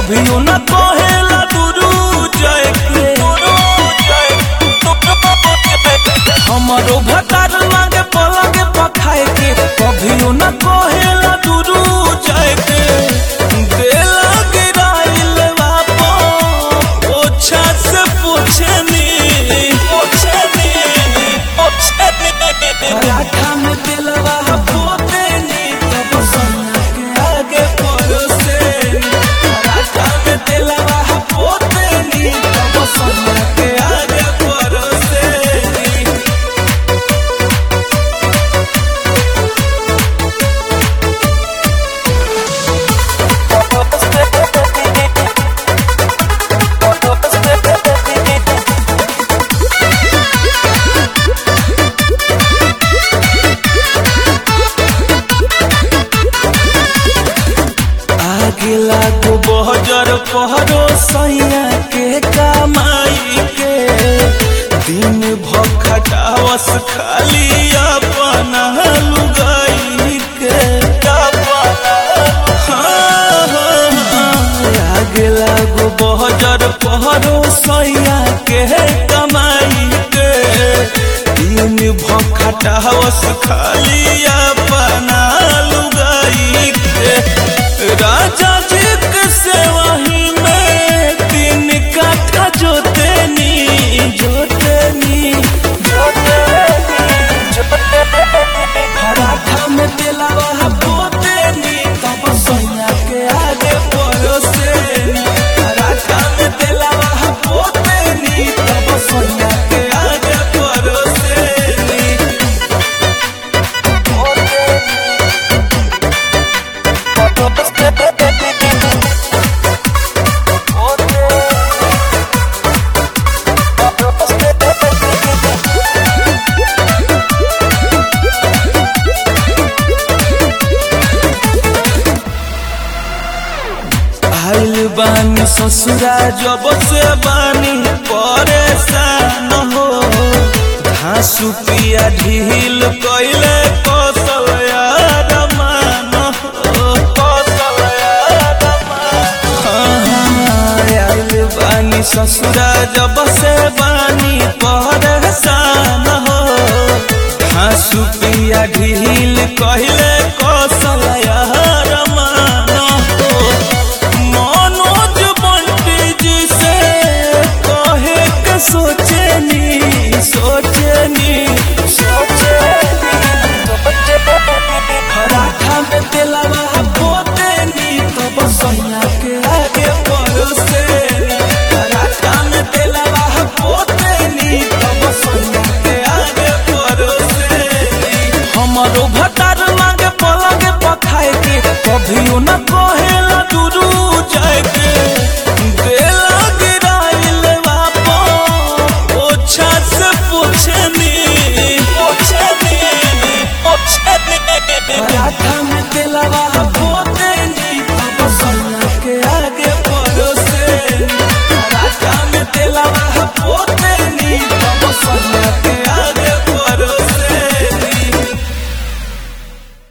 कभियो न कहेला दुरू जय के हमारो भतार लागे पलगे पखाए के कभियो न कहेला दुरू जय के देला गिराइल बापो ओछा से पूछनी पूछनी पूछनी पराठा में दिलवा पोते नी तब सोना के आगे परोसे पराठा में दिलवा पोते नी तब सोना के आगे परोसे आगे लागो बहजर पहरो सैया के कमाई के दिन भर खटावस खाली अपना लुगाई के हाँ, हाँ, हाँ। आगे लागो बहजर पहरो सैया के कमाई के दिन भर खटावस खाली अपना लुगाई के राजा जी के सेवाही में तीन काठा जोतेनी जोतेनी पराठा में दिलावा पोतेनी तब सोना के आगे परोसेनी पराठा में दिलावा पोतेनी तब सोना के आगे परोसेनी आइल बानी ससुरा जब से बानी परेशान हो घासु पिया ढील कैले कौशल यार मान हो कौशल यार आइल बानी ससुरा जब से बानी परेशान हो घासु पिया ढील कहले कौशल यार मान हो मनोज बंटी जी से कहे के सोचनी सोचनी पराठा में दिलवा पोतेनी तब सोना के आगे परोसेनी पराठा में दिलवा पोतेनी तब सोना के आगे परोसेनी हमारो भतार लागे पलगे पखाए के कभियो न कहेला